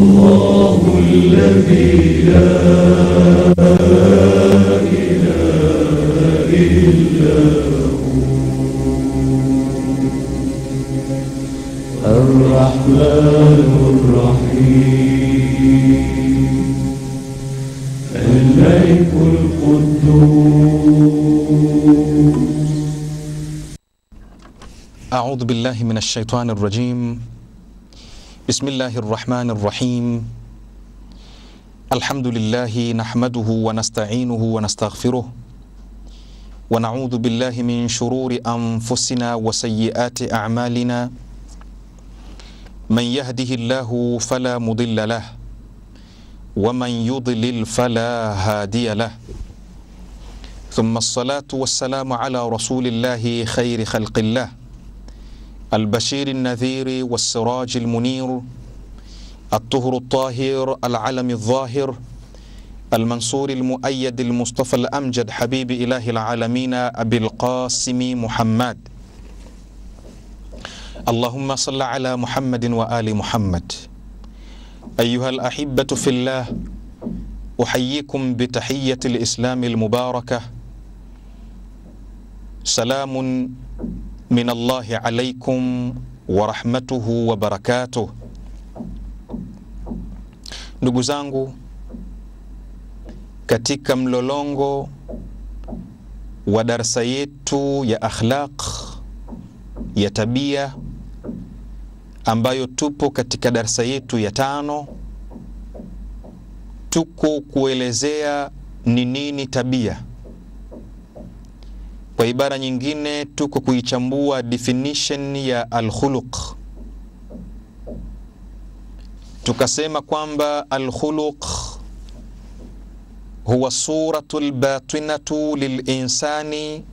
الرحمن الرحيم الملك القدوس أعوذ بالله من الشيطان الرجيم بسم الله الرحمن الرحيم الحمد لله نحمده ونستعينه ونستغفره ونعوذ بالله من شرور أنفسنا وسيئات أعمالنا من يهده الله فلا مضل له ومن يضلل فلا هادي له ثم الصلاة والسلام على رسول الله خير خلق الله البشير النذير والسراج المنير الطهر الطاهر العلم الظاهر المنصور المؤيد المصطفى الأمجد حبيب إله العالمين أبي القاسم محمد اللهم صل على محمد وآل محمد أيها الأحبة في الله أحييكم بتحية الإسلام المباركة سلام من الله عليكم ورحمته وبركاته ndugu zangu katika mlolongo wa darsa yetu ya akhlaq ya tabia ambayo tupo katika darsa yetu ya tano tuko kuelezea ni nini tabia kwa ibara nyingine tuko kuichambua definition ya alkhuluq tukasema kwamba alkhuluq huwa suratu lbatinatu lilinsani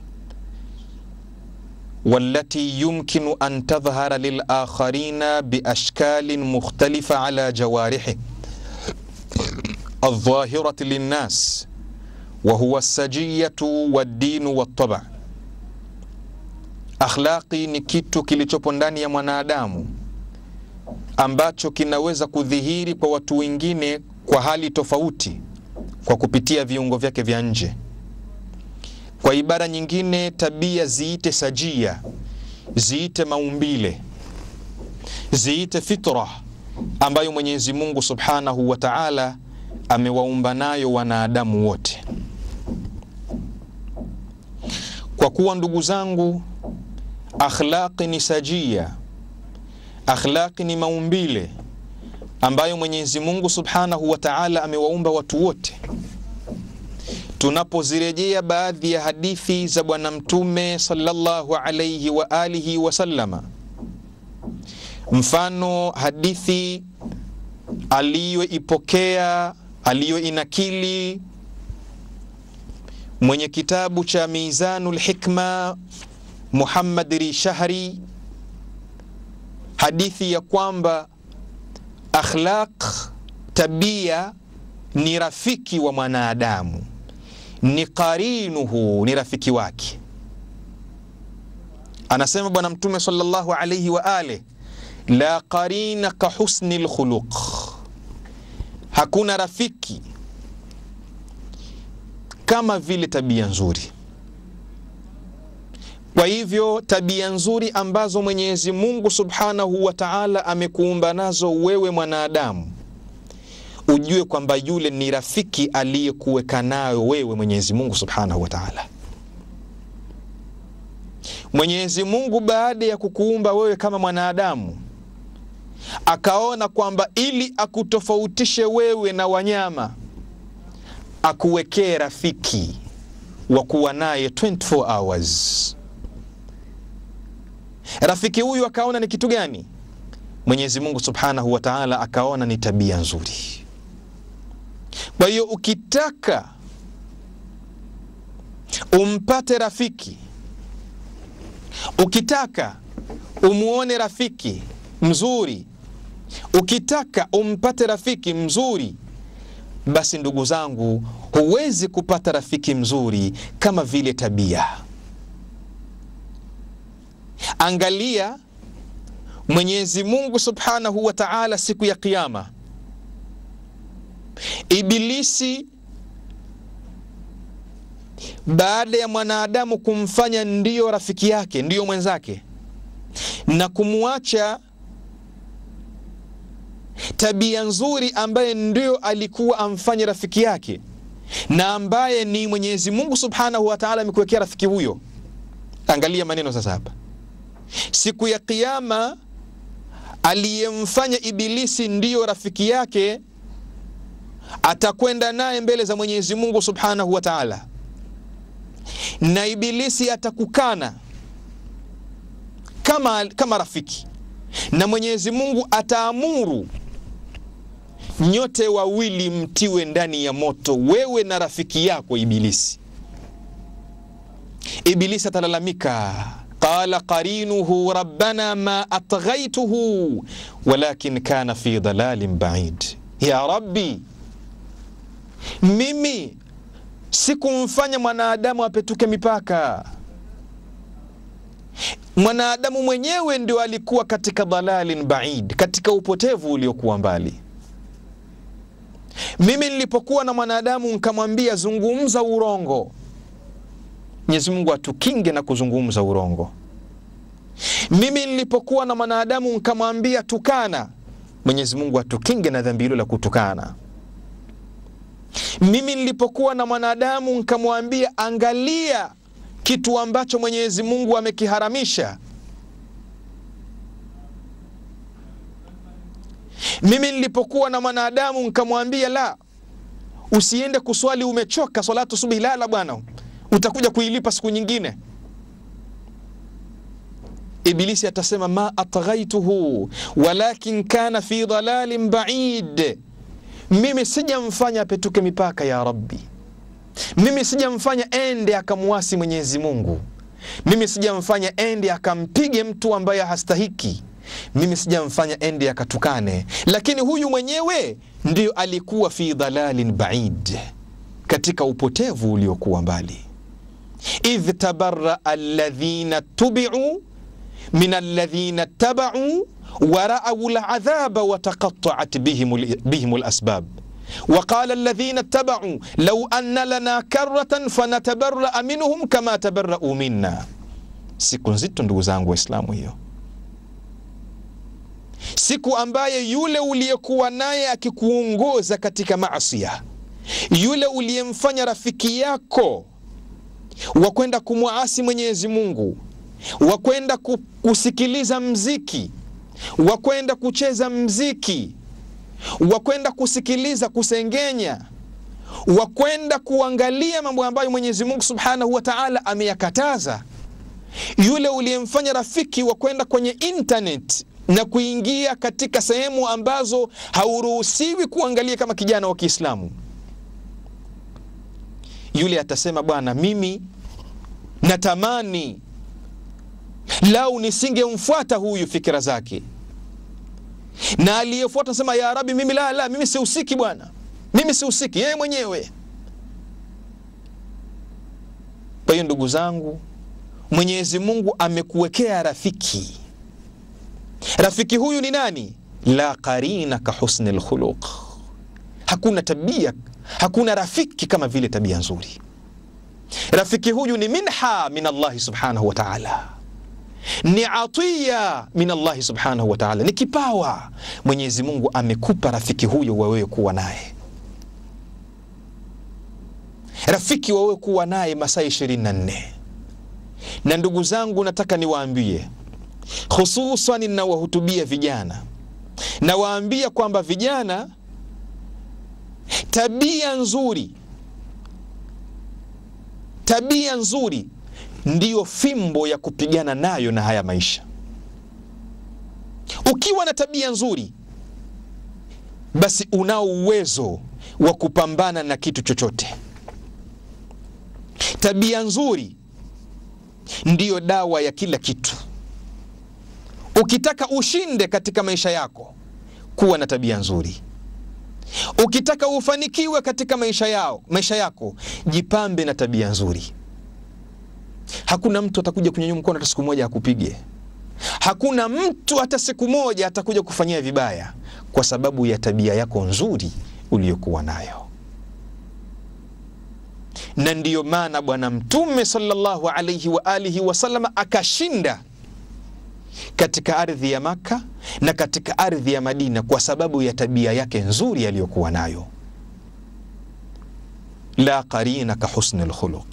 والتي يمكن أن تظهر للآخرين بأشكال مختلفة على جوارحه الظاهرة للناس وهو السجية والدين والطبع. Akhlaqi ni kitu kilichopo ndani ya mwanadamu ambacho kinaweza kudhihiri kwa watu wengine kwa hali tofauti kwa kupitia viungo vyake vya nje. Kwa ibara nyingine, tabia ziite sajia, ziite maumbile, ziite fitra ambayo Mwenyezi Mungu Subhanahu wa Ta'ala amewaumba nayo wanadamu wote. Kwa kuwa ndugu zangu, akhlaqi ni sajia, akhlaqi ni maumbile ambayo Mwenyezi Mungu Subhanahu wa Ta'ala amewaumba watu wote tunapozirejea baadhi ya hadithi za Bwana Mtume sallallahu alayhi wa alihi wasallama, mfano hadithi aliyoipokea aliyoinakili mwenye kitabu cha Mizanul Hikma Muhammad Rishahri, hadithi ya kwamba akhlaq, tabia ni rafiki wa mwanadamu ni qarinuhu, ni rafiki wake. Anasema Bwana Mtume sallallahu alayhi wa ale, la qarina ka husni lkhuluq, hakuna rafiki kama vile tabia nzuri. Kwa hivyo tabia nzuri ambazo Mwenyezi Mungu subhanahu wa taala amekuumba nazo wewe mwanadamu ujue kwamba yule ni rafiki aliyekuweka nayo wewe Mwenyezi Mungu Subhanahu wa Ta'ala. Mwenyezi Mungu baada ya kukuumba wewe kama mwanadamu akaona kwamba ili akutofautishe wewe na wanyama akuwekee rafiki wa kuwa naye 24 hours. Rafiki huyu akaona ni kitu gani? Mwenyezi Mungu Subhanahu wa Ta'ala akaona ni tabia nzuri. Kwa hiyo ukitaka umpate rafiki, ukitaka umuone rafiki mzuri, ukitaka umpate rafiki mzuri, basi ndugu zangu, huwezi kupata rafiki mzuri kama vile tabia. Angalia Mwenyezi Mungu Subhanahu wa Ta'ala siku ya Kiyama Ibilisi baada ya mwanadamu kumfanya ndiyo rafiki yake, ndiyo mwenzake, na kumwacha tabia nzuri ambaye ndio alikuwa amfanye rafiki yake, na ambaye ni Mwenyezi Mungu Subhanahu wa Ta'ala amekuwekea rafiki huyo. Angalia maneno sasa hapa, siku ya Kiyama aliyemfanya Ibilisi ndiyo rafiki yake atakwenda naye mbele za Mwenyezi Mungu Subhanahu wa Ta'ala, na Ibilisi atakukana kama, kama rafiki, na Mwenyezi Mungu ataamuru nyote wawili mtiwe ndani ya moto, wewe na rafiki yako Ibilisi. Ibilisi atalalamika qala qarinuhu rabbana ma atghaituhu walakin kana fi dalalin baid, ya rabbi, mimi sikumfanya mwanadamu apetuke mipaka. Mwanadamu mwenyewe ndio alikuwa katika dalalin baid, katika upotevu uliokuwa mbali. Mimi nilipokuwa na mwanadamu nkamwambia zungumza urongo, Mwenyezi Mungu atukinge na kuzungumza urongo. Mimi nilipokuwa na mwanadamu nkamwambia tukana, Mwenyezi Mungu atukinge na dhambi hilo la kutukana. Mimi nilipokuwa na mwanadamu nkamwambia angalia kitu ambacho Mwenyezi Mungu amekiharamisha, mimi nilipokuwa na mwanadamu nkamwambia la, usiende kuswali, umechoka swalatu subuhi, lala bwana, utakuja kuilipa siku nyingine. Ibilisi atasema ma atghaituhu walakin kana fi dalalin baid, mimi sijamfanya apetuke mipaka ya Rabbi, mimi sijamfanya ende akamwasi Mwenyezi Mungu, mimi sijamfanya ende akampige mtu ambaye hastahiki, mimi sijamfanya ende akatukane, lakini huyu mwenyewe ndiyo alikuwa fi dalalin baid, katika upotevu uliokuwa mbali. idh tabaraa alladhina tubiu min alladhina tabau waraau ladhaba wataqataat bihim lasbab waqala alladhina tabau lau anna lana karatan fanatabaraa minhum kama tabarau minna. Siku nzito ndugu zangu Waislamu, hiyo siku ambaye yule uliyekuwa naye akikuongoza katika maasia, yule uliyemfanya rafiki yako wa kwenda kumwasi Mwenyezi Mungu wa kwenda kusikiliza mziki, wa kwenda kucheza mziki, wa kwenda kusikiliza kusengenya, wa kwenda kuangalia mambo ambayo Mwenyezi Mungu Subhanahu wa Ta'ala ameyakataza, yule uliyemfanya rafiki wa kwenda kwenye internet na kuingia katika sehemu ambazo hauruhusiwi kuangalia kama kijana wa Kiislamu, yule atasema bwana, mimi natamani lau nisingemfuata huyu fikira zake, na aliyefuata nasema ya Rabbi, mimi la la, mimi sihusiki bwana, mimi sihusiki, yeye mwenyewe. Kwa hiyo ndugu zangu, Mwenyezi Mungu amekuwekea rafiki. Rafiki huyu ni nani? La qarina ka husni lkhuluq, hakuna tabia, hakuna rafiki kama vile tabia nzuri. Rafiki huyu ni minha min Allahi subhanahu wa ta'ala ni atiya min Allahi subhanahu wa ta'ala, ni kipawa Mwenyezi Mungu amekupa rafiki huyo wewe kuwa naye, rafiki wewe kuwa naye masaa 24. Na ndugu zangu, nataka niwaambie, hususan ninawahutubia vijana, nawaambia kwamba vijana, tabia nzuri, tabia nzuri ndiyo fimbo ya kupigana nayo na haya maisha. Ukiwa na tabia nzuri, basi unao uwezo wa kupambana na kitu chochote. Tabia nzuri ndiyo dawa ya kila kitu. Ukitaka ushinde katika maisha yako, kuwa na tabia nzuri. Ukitaka ufanikiwe katika maisha yao, maisha yako, jipambe na tabia nzuri. Hakuna mtu atakuja kunyanyua mkono hata siku moja akupige. Hakuna mtu hata siku moja atakuja kufanyia vibaya kwa sababu ya tabia yako nzuri uliyokuwa nayo. Na ndiyo maana Bwana Mtume sallallahu alaihi wa alihi wasallam akashinda katika ardhi ya Makka na katika ardhi ya Madina kwa sababu ya tabia yake nzuri aliyokuwa nayo. La qarina ka husni lkhuluq.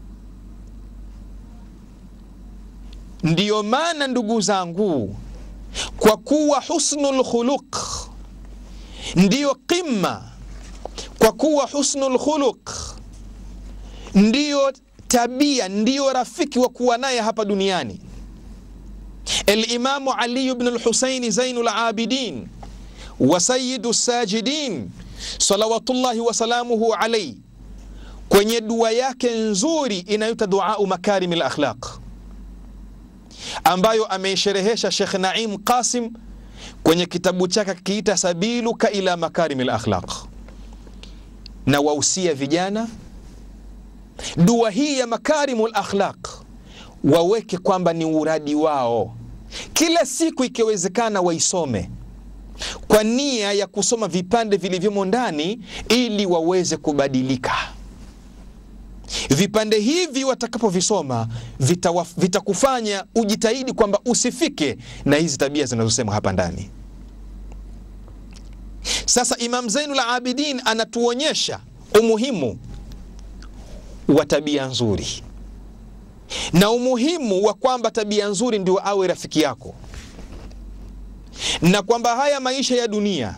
Ndiyo maana ndugu zangu, kwa kuwa husnul khuluq ndiyo qimma, kwa kuwa husnul khuluq ndiyo tabia, ndiyo rafiki wa kuwa naye hapa duniani. Alimamu Ali ibn al-Husaini Zainul Abidin wa Sayyidu Sajidin salawatullahi wasalamuhu alayhi, kwenye dua yake nzuri inayoitwa duau makarimi lakhlaq ambayo ameisherehesha Shekh Naim Qasim kwenye kitabu chake kiita Sabiluka ila makarimi lakhlaq, na wausia vijana dua hii ya makarimu lakhlaq waweke kwamba ni uradi wao, kila siku ikiwezekana waisome kwa nia ya kusoma vipande vilivyomo ndani ili waweze kubadilika. Vipande hivi watakapovisoma vitakufanya vita ujitahidi kwamba usifike na hizi tabia zinazosema hapa ndani. Sasa Imam Zainul Abidin anatuonyesha umuhimu wa tabia nzuri na umuhimu wa kwamba tabia nzuri ndio awe rafiki yako, na kwamba haya maisha ya dunia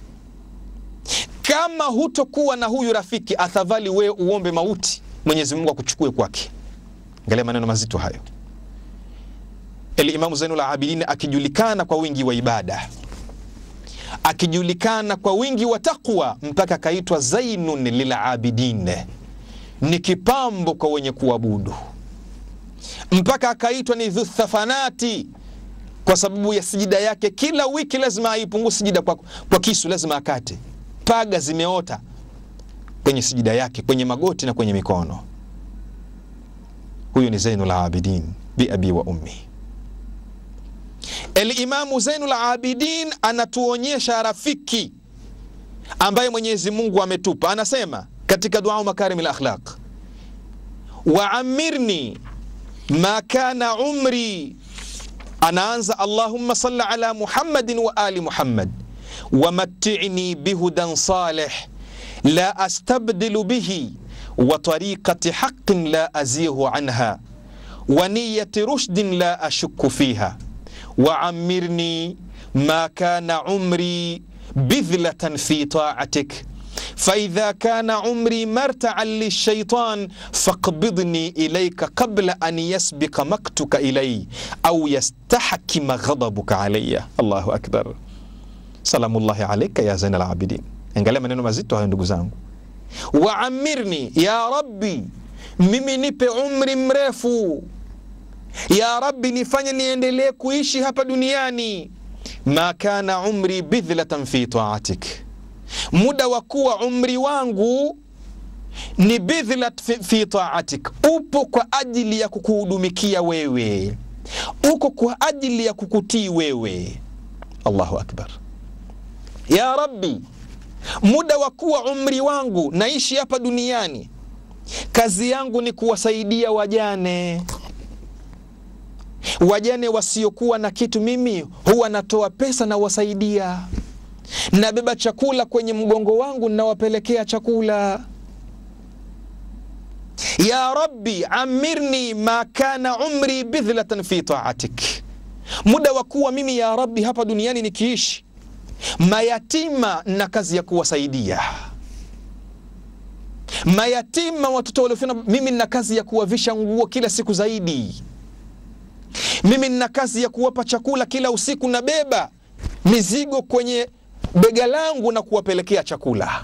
kama hutokuwa na huyu rafiki, athadhali wewe uombe mauti, Mwenyezi Mungu akuchukue kwake. Angalia maneno mazito hayo. Elimamu Zainul Abidin akijulikana kwa wingi wa ibada, akijulikana kwa wingi wa taqwa, mpaka akaitwa Zainun lilabidin, ni kipambo kwa wenye kuabudu mpaka akaitwa ni dhuthafanati kwa sababu ya sijida yake. Kila wiki lazima aipungue sijida kwa, kwa kisu, lazima akate. Paga zimeota kwenye sijida yake, kwenye magoti na kwenye mikono. Huyu ni Zainul Abidin bi abi wa ummi. Elimamu Zainul Abidin anatuonyesha rafiki ambaye Mwenyezi Mungu ametupa, anasema katika dua makarim lakhlaq, waamirni ma kana umri, anaanza Allahumma salli ala Muhammadin wa ali Muhammad wamattini bihudan salih la astabdilu bihi wa tariqati haqqin la azihu anha wa niyati rushdin la ashukku fiha wa amirni ma kana umri bidhlatan fi ta'atik faidha kana umri martaan lilshaitan faqbidni ilaika qabla an yasbika maktuka ilai au yastahkima ghadabuka alaya. Allahu akbar, salamullahi alaika ya Zainal Abidin. Angalia maneno mazito hayo ndugu zangu. Waamirni ya Rabbi, mimi nipe umri mrefu. Ya Rabbi, nifanye niendelee kuishi hapa duniani. Ma kana umri bidhlatan fi taatik muda wa kuwa umri wangu ni bidhlat fi, fi taatik, upo kwa ajili ya kukuhudumikia wewe, uko kwa ajili ya kukutii wewe. Allahu akbar. Ya Rabbi, muda wa kuwa umri wangu naishi hapa duniani, kazi yangu ni kuwasaidia wajane, wajane wasiokuwa na kitu. Mimi huwa natoa pesa na wasaidia nabeba chakula kwenye mgongo wangu nawapelekea chakula. Ya Rabbi amirni ma kana umri bidhlatan fi taatik, muda wa kuwa mimi ya Rabbi hapa duniani nikiishi, mayatima na kazi ya kuwasaidia mayatima, watoto waliofia, mimi nina kazi ya kuwavisha nguo kila siku zaidi, mimi nina kazi ya kuwapa chakula kila usiku, nabeba mizigo kwenye bega langu na kuwapelekea chakula.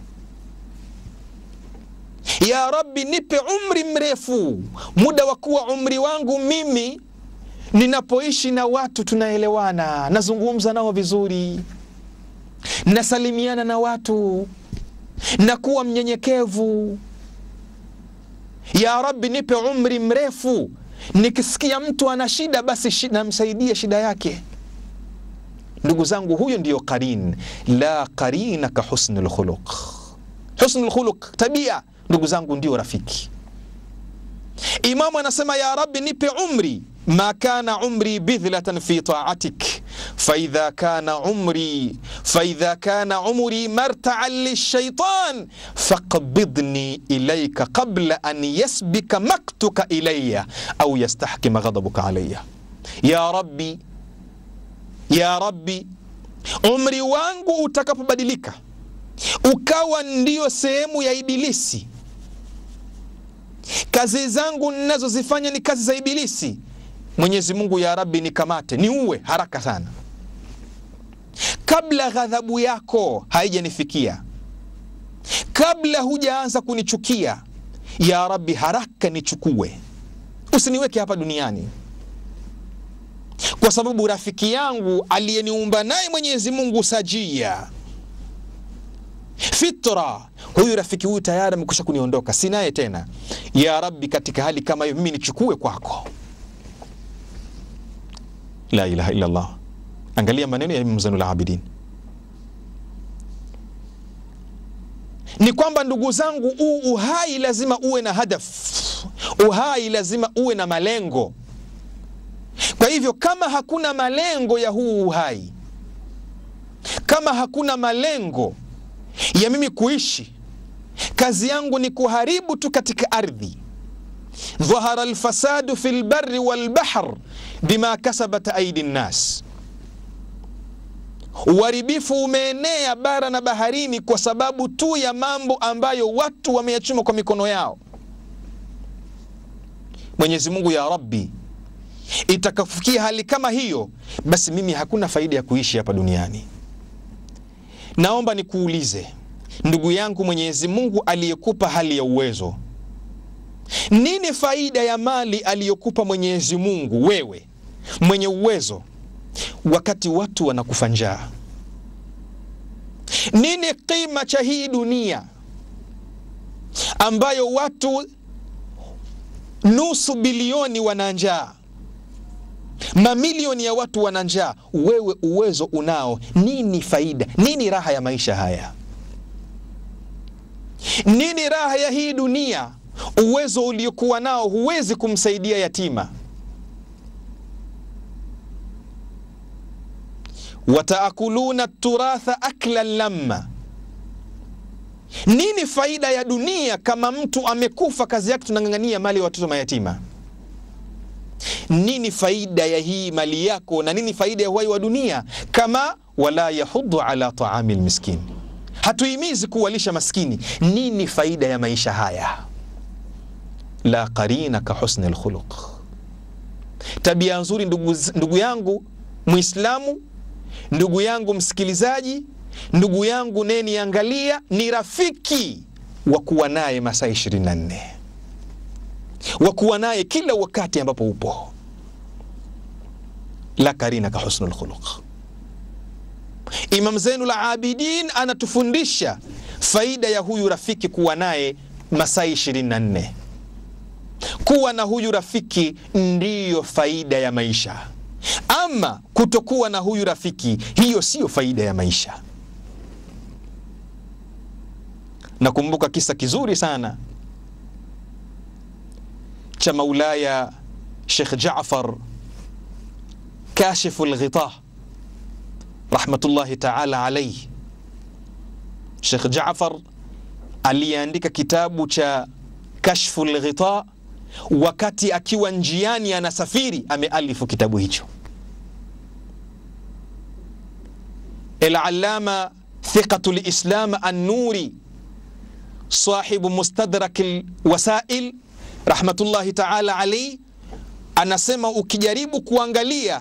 Ya Rabbi, nipe umri mrefu, muda wa kuwa umri wangu mimi ninapoishi na watu tunaelewana, nazungumza nao vizuri, nasalimiana na watu, nakuwa mnyenyekevu. Ya Rabbi, nipe umri mrefu, nikisikia mtu ana shida, basi namsaidie shida yake ndugu zangu, huyo ndiyo qarin. La qarina ka husnul khuluq. Husnul khuluq, tabia, ndugu zangu, ndio rafiki. Imamu anasema ya Rabbi, nipe umri ma kana umri bidhlatan fi taatik faidha kana umri faidha kana umri martaan lishaitan faqbidni ilaika qabla an yasbika maktuka ilaya au yastahkima ghadabuka alaya. Ya Rabbi, ya Rabbi, umri wangu utakapobadilika ukawa ndiyo sehemu ya Ibilisi, kazi zangu ninazozifanya ni kazi za Ibilisi, Mwenyezi Mungu ya Rabbi, nikamate niuwe haraka sana, kabla ghadhabu yako haijanifikia, kabla hujaanza kunichukia. Ya Rabbi, haraka nichukue, usiniweke hapa duniani, kwa sababu rafiki yangu aliyeniumba naye Mwenyezi Mungu sajia fitra, huyu rafiki huyu tayari amekwisha kuniondoka, sinaye tena. Ya Rabbi, katika hali kama hiyo mimi nichukue kwako. La ilaha illa Allah. Angalia maneno ya Imam Zainul Abidin, ni kwamba ndugu zangu, huu uhai lazima uwe na hadaf, uhai lazima uwe na malengo. Kwa hivyo kama hakuna malengo ya huu uhai, kama hakuna malengo ya mimi kuishi, kazi yangu ni kuharibu tu katika ardhi. dhahara alfasadu fi lbari walbahr bima kasabat aidi nnas, uharibifu umeenea bara na baharini kwa sababu tu ya mambo ambayo watu wameyachuma kwa mikono yao. Mwenyezi Mungu, ya Rabbi, itakafikia hali kama hiyo, basi mimi hakuna faida ya kuishi hapa duniani. Naomba nikuulize ndugu yangu, Mwenyezi Mungu aliyekupa hali ya uwezo, nini faida ya mali aliyokupa Mwenyezi Mungu wewe mwenye uwezo, wakati watu wanakufa njaa? Nini kima cha hii dunia ambayo watu nusu bilioni wana njaa, mamilioni ya watu wana njaa, wewe uwezo unao? Nini faida? Nini raha ya maisha haya? Nini raha ya hii dunia? Uwezo uliokuwa nao huwezi kumsaidia yatima. wataakuluna turatha aklan lamma. Nini faida ya dunia kama mtu amekufa, kazi yake tunang'ang'ania mali ya watoto mayatima? Nini faida ya hii mali yako, na nini faida ya uhai wa dunia kama wala yahuddu ala taami lmiskin, hatuhimizi kuwalisha maskini? Nini faida ya maisha haya? La qarina ka husni lkhuluq, tabia nzuri. Ndugu, ndugu yangu Muislamu, ndugu yangu msikilizaji, ndugu yangu neniangalia, ni rafiki wa kuwa naye masaa 24 wa kuwa naye kila wakati ambapo upo. La karina ka husnul khuluq. Imam Zainul Abidin anatufundisha faida ya huyu rafiki kuwa naye masaa 24. Kuwa na huyu rafiki ndiyo faida ya maisha. Ama kutokuwa na huyu rafiki, hiyo siyo faida ya maisha. Nakumbuka kisa kizuri sana cha Maulaya Sheikh Jaafar Kashifu Lghita rahmatullahi taala alaihi. Sheikh Jaafar aliyeandika kitabu cha Kashfu Lghita wakati akiwa njiani anasafiri, amealifu kitabu hicho. Al-Allama Thiqatu Lislam An-Nuri sahibu Mustadrak Lwasail rahmatullahi taala alaihi anasema, ukijaribu kuangalia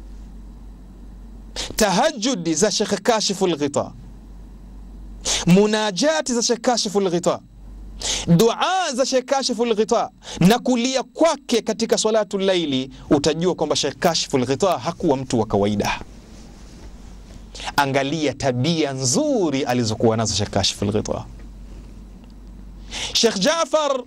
tahajudi za Shekh Kashifu Lghita, munajati za Shekh Kashifu Lghita, dua za Shekh Kashifu Lghita na kulia kwake katika salatu laili, utajua kwamba Shekh Kashifu Lghita hakuwa mtu wa kawaida. Angalia tabia nzuri alizokuwa nazo Shekh Kashifu Lghita. Shekh Jaafar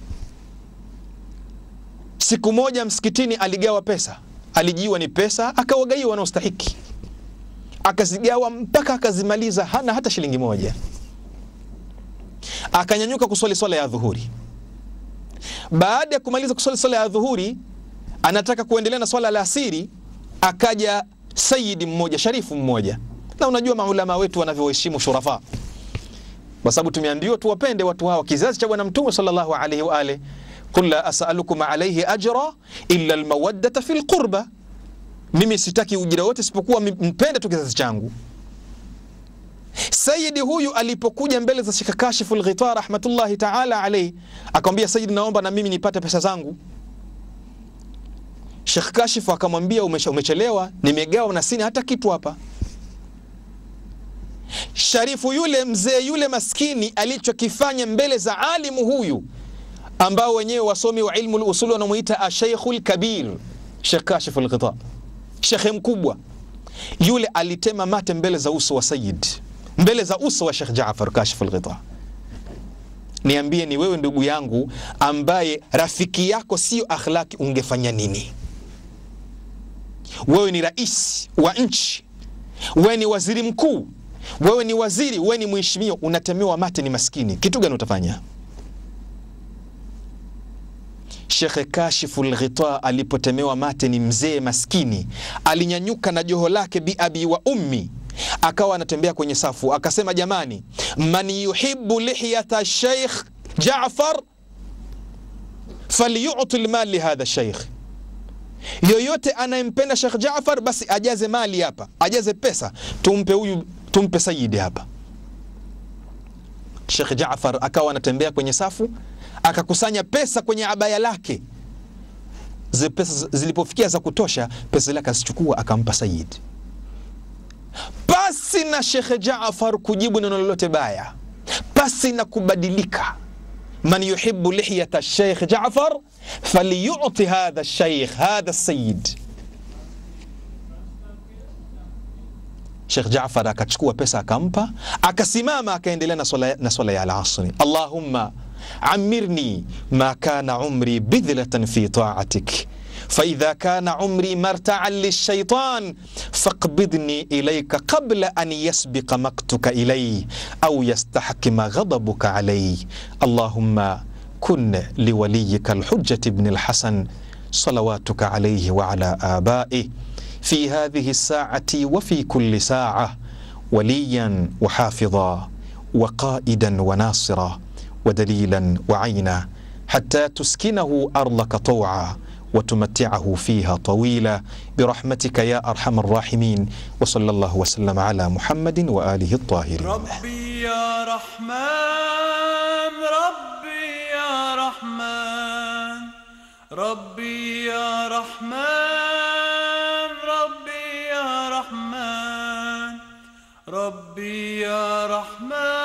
siku moja msikitini aligawa pesa, alijiwa ni pesa, akawagaiwa wanaostahiki. akazigawa mpaka akazimaliza, hana hata shilingi moja. Akanyanyuka kuswali swala ya dhuhuri. Baada ya kumaliza kuswali swala ya dhuhuri, anataka kuendelea na swala la asiri, akaja sayidi mmoja, sharifu mmoja, na unajua maulama wetu wanavyoheshimu shurafa, kwa sababu tumeambiwa tuwapende watu hawa, kizazi cha Bwana Mtume sallallahu alaihi wa alihi, qul la asalukum alaihi ajra illa almawaddata fi lqurba, mimi sitaki ujira wote isipokuwa mpende tu kizazi changu. Sayidi huyu alipokuja mbele za Sheikh Kashifu Lghita rahmatullahi taala alaihi, akamwambia Sayidi, naomba na mimi nipate pesa zangu. Sheikh Kashifu akamwambia umechelewa, nimegawa na sina hata kitu hapa. Sharifu yule mzee yule maskini alichokifanya mbele za alimu huyu ambao wenyewe wasomi wa ilmu lusuli wanamuita asheikhu lkabir, Sheikh Kashifu Lghita, shekhe mkubwa yule, alitema mate mbele za uso wa Sayid, mbele za uso wa Sheikh Jaafar Kashifu Lghita. Niambie, ni wewe ndugu yangu ambaye rafiki yako siyo akhlaki, ungefanya nini? Wewe ni rais wa nchi, wewe ni waziri mkuu, wewe ni waziri, wewe ni mheshimiwa, unatemewa mate, ni maskini, kitu gani utafanya? Shekhe Kashifu Lghita alipotemewa mate, ni mzee maskini, alinyanyuka na joho lake biabi wa ummi, akawa anatembea kwenye safu, akasema jamani, man yuhibu lihyata Sheikh Jaafar falyuti lmal lihadha sheikh yoyote anayempenda Sheikh Jaafar basi ajaze mali hapa, ajaze pesa, tumpe huyu, tumpe sayidi hapa. Sheikh Jaafar akawa anatembea kwenye safu, akakusanya pesa kwenye abaya lake. Zile pesa zilipofikia za kutosha, pesa zile akazichukua akampa sayidi, pasi na Sheikh Jaafar kujibu neno lolote baya, pasi na kubadilika man yuhibu lihyata Sheikh Jaafar falyuti hadha sheikh hadha sayid. Sheikh Jaafar akachukua pesa akampa, akasimama akaendelea na swala, na swala ya alasri. Allahumma amirni ma kana umri bidhlatan fi taatik faidha kana umri martaan lilshaitan faqbidni ilayka qabla an yasbiqa maktuka ilay au yastahkima ghadabuka alay allahumma kun liwaliyika alhujjati bni alhasan salawatuka alayhi wa ala abaih fi hadhihi saati wa fi kulli saa waliyan wa hafidha wa qaidan wa nasira wa dalilan wa aina hatta tuskinahu ardaka tawa وتمتعه فيها طويلا برحمتك يا ارحم الراحمين وصلى الله وسلم على محمد واله الطاهرين ربي يا رحمن ربي يا رحمن ربي يا رحمن ربي يا رحمن ربي يا رحمن